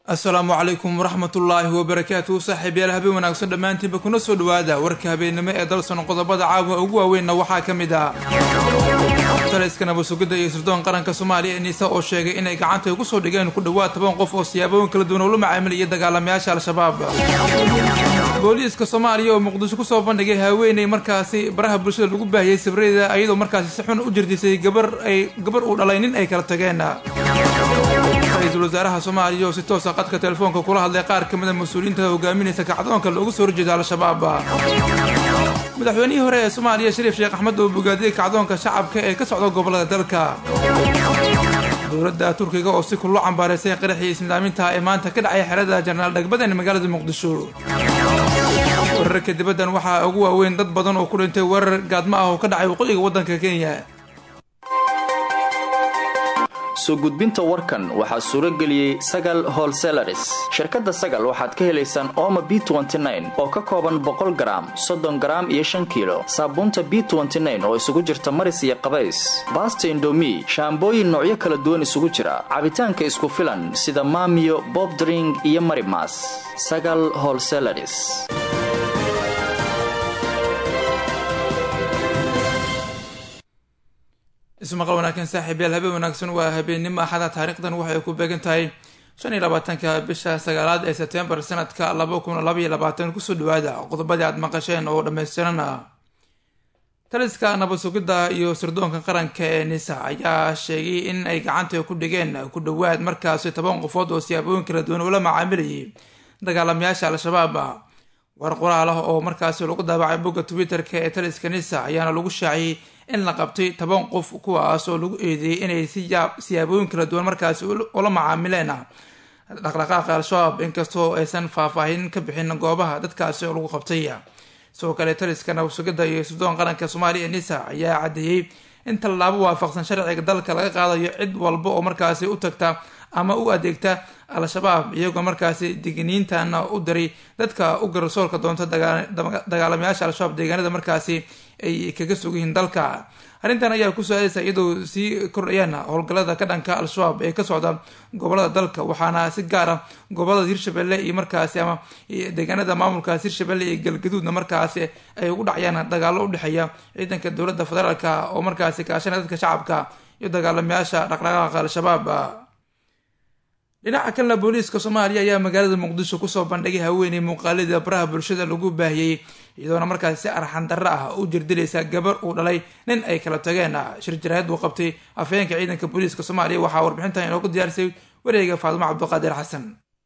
asalaamu calaykum waraxmatullaahi wabarakaatuhu saaxiibyaal habeen wanaagsan dhammaantiinba kuna soo dhowaada warka habeennimo ee dalsan qodobada caawa ugu waaweynna waxaa ka mid ah taliska nabasugidda iyo sirdoon qaranka soomaaliya ee niisa oo sheegay inay gacanta ugu soo dhigeen ku dhowaad toban qof oo siyaabooyin kala duwan ula macaamilaya dagaalamayaasha al-shabaab booliiska soomaaliya oo muqdisho kusoo bandhigay haweeney markaasi baraha bulshada lagu baahiyey sabradeeda ayadoo markaasi si xun u jirdisay gabar ay gabar uu dhalay nin ay kala tageen ra-iisul wasaaraha soomaaliya oo si toosa qadka telefoonka kula hadlay qaar ka mid a mas-uuliyiinta hogaaminaysa kacdoonka loogu soo horjeeda al-shabaab madaxweynihii hore ee soomaaliya shariif sheekh axmed oo bogaadiyey kacdoonka shacabka ee ka socda gobolada dalka dowladda turkiga oo si kullo cambaaraysay qaraxii isnidaaminta ee maanta ka dhacay xerada jenaraal dhagbadan magaalada muqdisho wararka dibaddan waxaa ugu waaweyn dad badan oo ku dhintay weerar gaadmo ah oo ka dhacay waqooyiga waddanka kenya soo gudbinta warkan waxaa suuro geliyey sagal holselaris shirkadda sagal waxaad ka helaysaan ooma b oo ka kooban boqol garaam soddon garaam iyo shan kiilo saabuunta b oo isugu jirta maris iyo qabays baasta indomi shaambooyin noocyo kala duwan isugu jira cabitaanka isku filan sida maamiyo bobdring iyo marimas sagal holselaris ismaqal wanaagsan saaxiibyaal habeen wanaagsan waa habeennimo axada taariikhdan waxay ku beegan tahay shan iyo labaatanka bisha sagaalaad ee sebtembar sanadka laba kun labaiyo labaatan kusoo dhawaada qodobadii aad maqasheen oo dhammaystiran ah taliska nabad sugidda iyo sirdoonka qaranka ee nisa ayaa sheegay in ay gacanta ku dhigeen ku dhowaad markaasi toban qofood oo siyaabooyin kala duwan ula macaamilayay dagaalamayaasha al-shabaab war qoraal ah oo markaasi lagu daabacay bogga twitter-ka ee taliska nisa ayaana lagu shaaciyey in la qabtay toban qof kuwaas oo lagu eedeeyey inay siyaabooyin kala duwan markaasi ula macaamileen dhaqdhaqaaqa al-shabaab inkastoo aysan faahfaahin ka bixin goobaha dadkaasi oo lagu qabtay sidoo kale taliska nabasugidda iyo sirdoon qaranka soomaaliya ee nisa ayaa caddeeyey in tallaabo waafaqsan sharciga dalka laga qaadayo cid walba oo markaasi u tagta ama u adeegta al-shabaab iyagoo markaasi digniintana u diray dadka u garsoorka doonta dagaalamayaasha al-shabaab deegaanada markaasi ay kaga sugyihiin dalka arrintan ayaa ku su-aalaysa iyadoo sii kordhayaan howlgallada ka dhanka al-shabaab ee ka socda gobolada dalka waxaana si gaar ah gobolada hirshabelle iyo markaasi ama deegaanada maamulkaas hirshabelle iyo galgaduudna markaasi ay ugu dhacayaan dagaalo udhexeeya ciidanka dowladda federaalka oo markaasi kaashanaya dadka shacabka iyo dagaalamayaasha dhaqdhaqaaqa al-shabaab dhinaca kalena booliiska soomaaliya ayaa magaalada muqdisho kusoo bandhigay haweeney muuqaalida baraha bulshada lagu baahiyey iyadoona markaasi si arxan darro ah u jirdilaysa gabar uu dhalay nin ay kala tageen shir jaraahid uu qabtay afhayeenka ciidanka booliiska soomaaliya waxaa warbixintan inoogu diyaarisay wareega faadumo cabdiqaadir xasan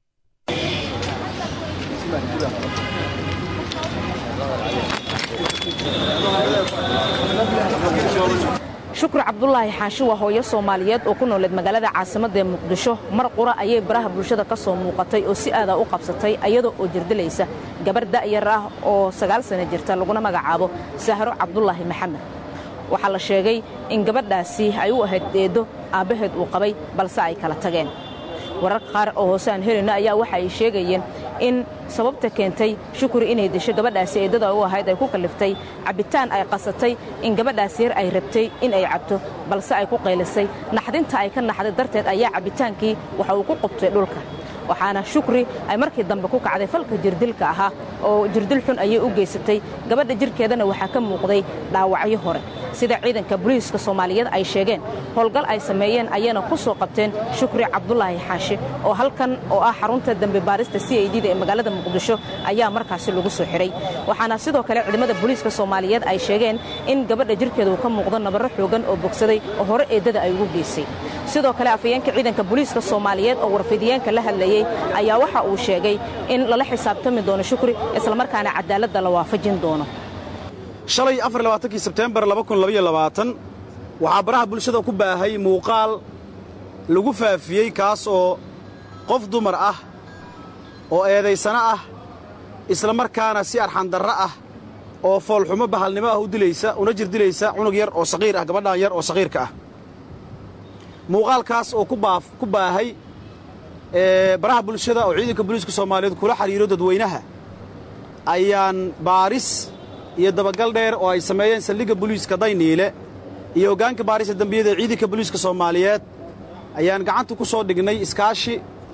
shukri cabdulaahi xaashi waa hooyo soomaaliyeed oo ku nooleed magaalada caasimadda ee muqdisho mar qura ayay baraha bulshada ka soo muuqatay oo si aadaa u qabsatay ayadoo oo jirdilaysa gabar da'yar ah oo sagaal sana jirta laguna magacaabo sahro cabdulaahi maxamed waxaa la sheegay in gabadhaasi ay u ahayd eeddo aabbaheed uu qabay balse ay kala tageen wararka qaar oo hoose aan helayno ayaa waxa ay sheegayeen in sababta keentay shukri inay disho gabadhaasi eeddada u ahayd ay ku kalliftay cabbitaan ay qasatay in gabadhaasi yar ay rabtay in ay cabto balse ay ku qaylisay naxdinta ay ka naxday darteed ayaa cabbitaankii waxa uu ku qubtay dhulka waxaana shukri ay markii dambe ku kacday falka jirdilka ahaa oo jirdil xun ayay u geysatay gabadha jirkeedana waxaa ka muuqday dhaawacyo hore sida ciidanka booliiska soomaaliyeed ay sheegeen howlgal ay sameeyeen ayayna ku soo qabteen shukri cabdulaahi xaashi oo halkan oo ah xarunta dembi baarista c i d da ee magaalada muqdisho ayaa markaasi lagu soo xidhay waxaana sidoo kale ciidamada booliiska soomaaliyeed ay sheegeen in gabadha jirkeeda uu ka muuqdo nabarro xoogan oo bogsaday oo hore eeddada ay ugu geysay sidoo kale afhayeenka ciidanka booliiska soomaaliyeed oo warfidiyeenka la hadlayey ayaa waxa uu sheegay in lala xisaabtami doono shukri islamarkaana cadaaladda la waafajin doono shalay afarlabaaatankii sebteembar waxaa baraha bulshada ku baahay muuqaal lagu faafiyey kaas oo qof dumar ah oo eedaysano ah isla markaana si arxandarro ah oo foolxumo bahalnimo ah u dilaysa una jirdilaysa cunug yar oo saqiir ah gabadhan yar oo saqiirka ah muuqaalkaas oo ku baahay baraha bulshada oo ciidanka booliiska soomaaliyeed kula xidhiiro dadweynaha ayaan baaris iyo dabagal dheer oo ay sameeyeen saldhigga booliiska dayniile iyo hoggaanka baarista dembiyada ee ciidanka booliiska soomaaliyeed ayaan gacanta ku soo dhignay iskaashi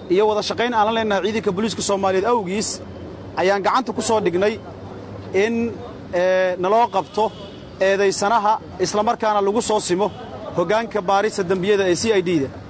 iyo wada shaqayn aan la leennahay ciidanka booliiska soomaaliyeed awgiis ayaan gacanta ku soo dhignay in naloo qabto eedaysanaha islamarkaana lagu soo simo hoggaanka baarista dembiyada ee c i d da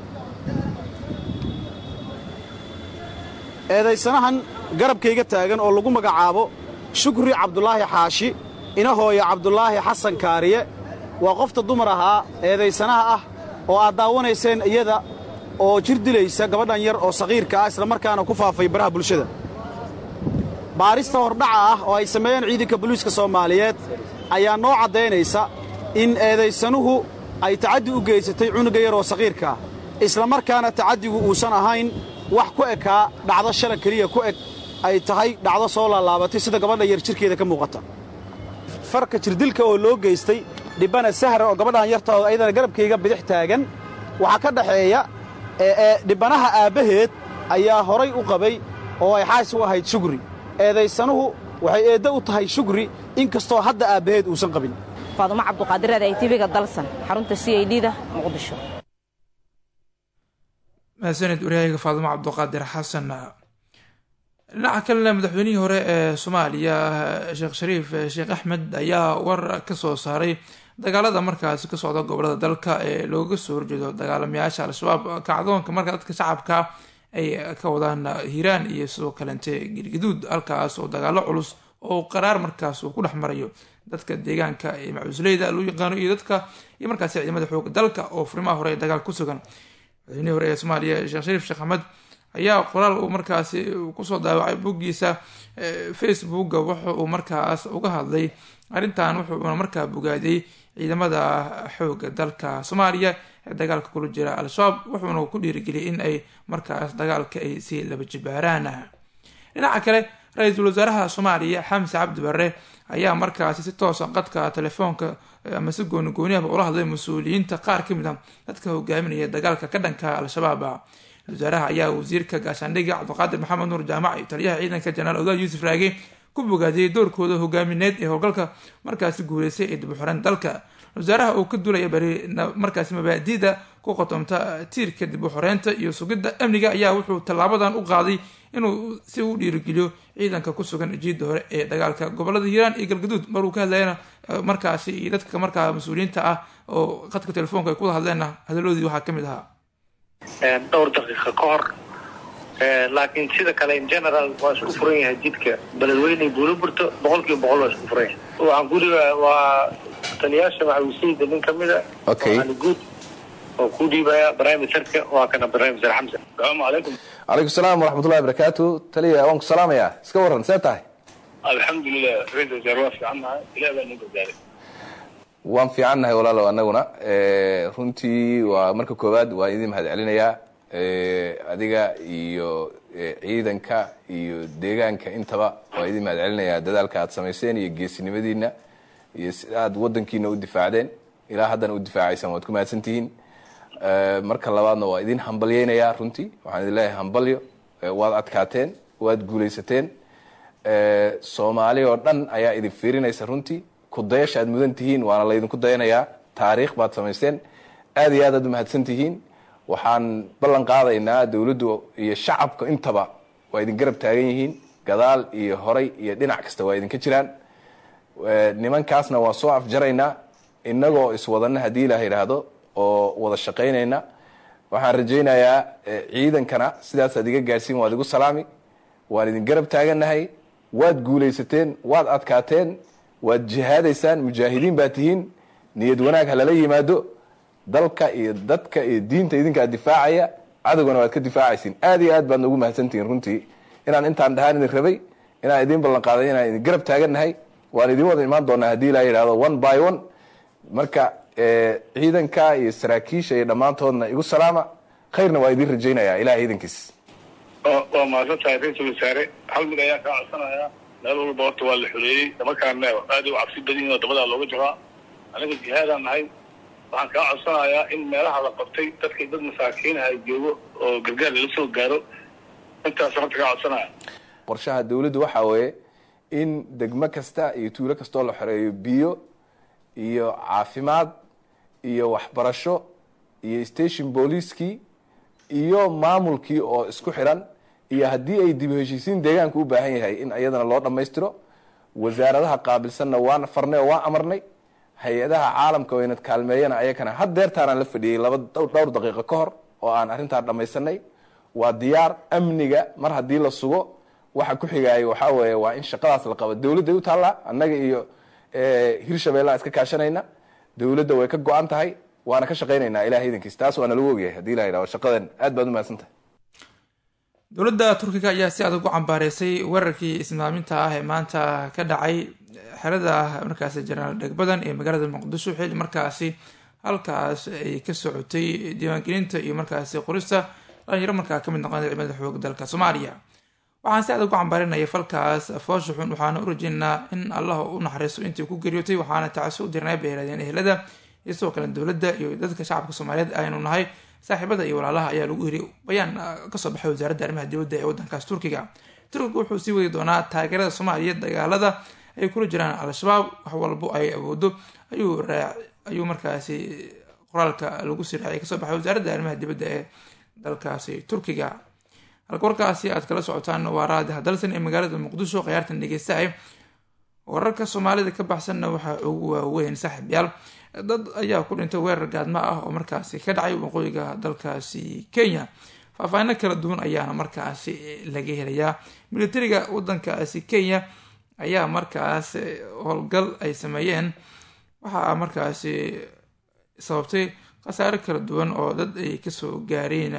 eedaysanahan garabkayga taagan oo lagu magacaabo shukri cabdulaahi xaashi inahooya cabdulaahi xasan kaariye waa qofta dumar ahaa eedaysanaha ah oo aad daawanayseen iyada oo jir dilaysa gabadhan yar oo saqiirka ah islamarkaana ku faafay baraha bulshada baarista hordhaca ah oo ay sameeyeen ciidanka booliiska soomaaliyeed ayaa noo caddaynaysa in eedaysanuhu ay tacaddi u geysatay cunuga yar oo saqiirka ah islamarkaana tacaddigu uusan ahayn wax ku ekaa dhacdo shalan keliya ku eg ay tahay dhacdo soo laalaabatay sida gabadha yar jirkeeda ka muuqata farka jirdilka oo loo geystay dhibbana sahra oo gabadhan yartaoo ayadana garabkayga bidix taagan waxaa ka dhaxeeya dhibbanaha aabbaheed ayaa horay u qabay oo ay xaas u ahayd shugri eedaysanuhu waxay eeddo u tahay shugri in kastoo hadda aabbaheed uusan qabin faadumo cabduqaadir aday tv-ga dalsan xarunta c i d da muqdisho mahadsanid waryahayga faadumo cabduqaadir xasan dhinaca kalena madaxweynihii hore ee soomaaliya sheekh shariif sheekh axmed ayaa war ka soo saaray dagaalada markaasi ka socda gobolada dalka ee looga soo horjeedo dagaalamayaasha al-shabaab kacdoonka marka dadka shacabka ay ka wadaan hiiraan iyo sidoo kalente girgaduud halkaas oo dagaalo culus oo qaraar markaas uu ku dhex marayo dadka deegaanka ee macusleyda loo yaqaano iyo dadka iyo markaasi ciidamada xooga dalka oo furimaha hore ee dagaal ku sugan madaxweynihii hore ee soomaaliya sheekh shariif sheekh axmed ayaa qoraal uu markaasi kusoo daawacay boggiisa facebooka wuxa uu markaas uga hadlay arrintan wuxuuna markaa bogaadiyey ciidamada xooga dalka soomaaliya ee dagaalka kula jira al-shabaab wuxuuna ku dhiirigeliyay in ay markaas dagaalka ay si laba jibaaraan dhinaca kale ra-iisul wasaaraha soomaaliya xamse cabdi barre ayaa markaasi si toosa qadka telefoonka ama si gooni gooniaba ula hadlay mas-uuliyiinta qaar ka mid a dadka hogaaminaya dagaalka ka dhanka al-shabaab wasaaraha ayaa wasiirka gaashaandhigga cabdiqaadir maxamed nuur jaamac iyo taliyaha ciidanka jenaraal odaal yuusuf raage ku bogaadiyey doorkooda hogaamineed ee howlgalka markaasi guuleystay ee dib u xoreen dalka wasaaraha uu ka duulaya bari markaasi mabaadi'da ku qotomta tiirka dib u xoreynta iyo sugidda amniga ayaa wuxuu tallaabadan u qaaday inuu si u dhiirigeliyo ciidanka ku sugan jiidda hore ee dagaalka gobolada hiiraan iyo galgaduud maruu ka hadlayana markaasi iyo dadka markaa mas-uuliyiinta ah oo qadka telefoonka ay kuwada hadleenna hadaladoodii waxaa ka mid ahaa dhowr daqiiqa ka hor laakiin sida kale in general waa isku furan yahay jidka beledweyne buulo burto boqol kiiba boqol waa isku furan yahay waxaan guriga waa taliyaasha maxawisayda nin ka mida waxaana guud oo ku dhiibaya barnaamijka waa kana barnaamijka xamsa asalaamu calaykum calaykum salaam waraxmatullahi barakaatu taliya waan ku salaamayaa iska warran see tahay alxamdulilah ra-isul wasaare waa fiicannahay ilaah baa noo gargaaray waan fiicannahay walaalow annaguna runtii waa marka koowaad waan idin mahad celinayaa adiga iyo ciidanka iyo deegaanka intaba waan idin mahad celinayaa dadaalka aad samayseen iyo geesinimadiina iyo si aad wadankiina u difaacdeen ilaa haddana u difaacaysaan waad ku mahadsantihiin marka labaadna waa idin hambalyeynayaa runtii waxaan idin leeyahay hambalyo waad adkaateen waad guulaysateen soomaali oo dhan ayaa idin fiirinaysa runtii kudayasha aad mudan tihiin waana laydinku dayanayaa taariikh baad samaysteen aad iyo aad aad umahadsan tihiin waxaan ballan qaadaynaa dawladdu iyo shacabka intaba waa idin garab taagan yihiin gadaal iyo horay iyo dhinac kasta waa idinka jiraan nimankaasna waa soo afjaraynaa inagoo iswadana haddii ilaah yidhaahdo oo wada shaqaynayna waxaan rajaynayaa ciidankana sidaasaad iga gaadhsiin waad igu salaami waan idin garab taagannahay waad guulaysateen waad adkaateen waad jihaadaysaan mujaahidiin baa tihiin niyad wanaag ha lala yimaado dalka iyo dadka iyo diinta idinkaa difaacaya cadowgana waad ka difaacaysiin aad iyo aad baad noogu mahadsantihiin runtii inaan intaan dhahaan idin rabay inaan idin ballan qaaday inaan idin garab taagannahay waan idin wada imaan doonaa haddii ilaa yidhahdo one by one marka ciidanka iyo saraakiisha iyo dhammaantoodna igu salaama khayrna waa idin rajaynayaa ilahay iidankiis waa mahadsan tahay ra-isul wasaare hal mid ayaan kaa codsanayaa meel walba horta waa la xoreeyey nimankaana aad u cabsi badan yihin oo dabadaa looga jabaa aniga jihaadaan nahay waxaan kaa codsanayaa in meelaha la qabtay dadka dad masaakiinaha joogo oo gargaar lala soo gaaro intaas horta kaa codsanaya qorshaha dawladdu waxaa weeye in degmo kasta iyo tuulo kastoo la xoreeyo biyo iyo caafimaad iyo waxbarasho iyo station booliiskii iyo maamulkii oo isku xiran iyo haddii ay dib u heshiisiin deegaanka u baahan yahay in iyadana loo dhammaystiro wasaaradaha qaabilsanna waan farnay oo waan amarnay hay-adaha caalamka oo inad kaalmeeyana ayakana haddeertaanaan la fadhiyey laba dhowr daqiiqo ka hor oo aan arrintaa dhammaysanay waa diyaar amniga mar haddii la sugo waxa ku xigaayo waxaa weeye waa in shaqadaas la qabo dowladday u taallaa annaga iyo hirshabeellaan iska kaashanayna dowladda way ka go-an tahay waana ka shaqaynaynaa ilahay idankiis taas waana lagu ogyahay hadii la yidhahdo shaqadan aad baad umahadsantahay dowladda turkiga ayaa si adag u cambaareysay weerarkii ismaaminta ah ee maanta ka dhacay xerada markaasi jenaraal dhegbadan ee magaalada muqdisho xilli markaasi halkaas ay ka socotay diiwaangelinta iyo markaasi qorista dhalinyaro markaa kamid noqon ciidamada xooga dalka soomaaliya waxaan si adag ugu cambaarinaya falkaas foosha xun waxaana u rajeynaa in allah u naxariisto intii ku geeriyootay waxaana tacsi u dirnay bay yirahdeen ehelada iyo sidoo kale dowladda iyo dadka shacabka soomaaliyeed aynu nahay saaxiibada iyo walaalaha ayaa lagu yiri bayaan kasoo baxay wasaaradda arrimaha dibadda ee wadankaas turkiga turkiga wuxuu sii wadi doonaa taageerada soomaaliya dagaalada ay kula jiraan al-shabaab wax walbo ay awoodo ayuu markaasi qoraalka lagu sii raacay kasoo baxay wasaaradda arrimaha dibadda ee dalkaasi turkiga halka warkaasi aad kala socotaan waa raadi hadalsan ee magaalada muqdisho khiyaartan dhegeystahay wararka soomaalida ka baxsanna waxaa ugu waaweyn saaxiib yaal dad ayaa ku dhintay weerar gaadma ah oo markaasi ka dhacay waqooyiga dalkaasi kenya faahfaahino kala duwan ayaana markaasi laga helayaa militariga wadankaasi kenya ayaa markaas howlgal ay sameeyeen waxaa markaasi sababtay khasaare kala duwan oo dad ay kasoo gaareen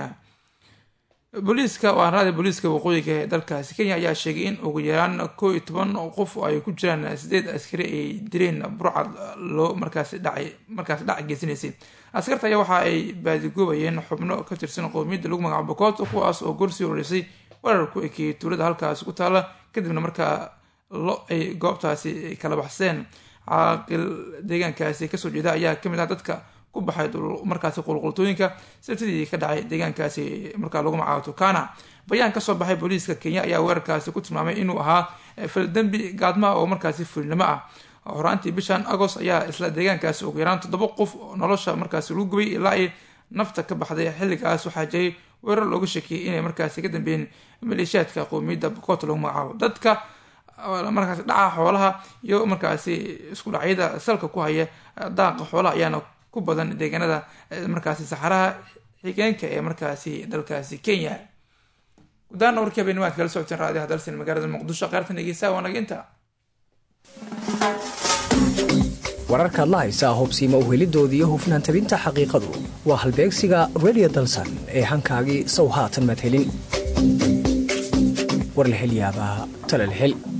booliiska waanraada booliiska waqooyiga ee dalkaasi kenya ayaa sheegay in ugu yaraan koo iyo toban qof oo ay ku jiraan sideed askari ay direen burcad loo markaasi dhacay markaasi dhac geysanaysay askarta ayaa waxa ay baadigoobayeen xubno ka tirsan qowmiyadda lagu magacaabo bokoto kuwaas oo gorsii horeysay weerar ku ekeeyey tuulada halkaasi ku taala kadibna markaa lo ay goobtaasi kala baxseen caaqil deegaankaasi kasoo jeeda ayaa kamid ah dadka ku baxay markaasi qulqultooyinka sabtidii ka dhacay deegaankaasi markaa lagu magacaabo turkana bayaan kasoo baxay booliiska kenya ayaa weerarkaasi ku tilmaamay inuu ahaa faldembi gaadmaa oo markaasi fulinimo ah horaantii bishan agost ayaa isla deegaankaasi ugu yaraan toddoba qof nolosha markaasi lagu gubay ilaa ay nafta ka baxday xilligaas waxaa jiray weerar looga shakiyay inay markaasi ka dambeeyeen maleeshiyaadka qowmiyadda bokoto lagu magacaabo dadka markaasi dhaca xoolaha iyo markaasi isku dhacyada salka ku haya daaqa xoolaha ayaana ku badan deegaanada markaasi saxaraha xigeenka ee markaasi dalkaasi kenya gudaana warkii habeennimaad kala socoteen raadiyaha dalsan magaalada muqdisho qaartan dhegeysaa waa naga inta wararkaad la haysaa hubsiima uhelidoodii iyo hufnaan tabinta xaqiiqadu waa halbeegsiga radio dalsan ee hankaagii sow haatan madhelin warlahelyaabaha talalhel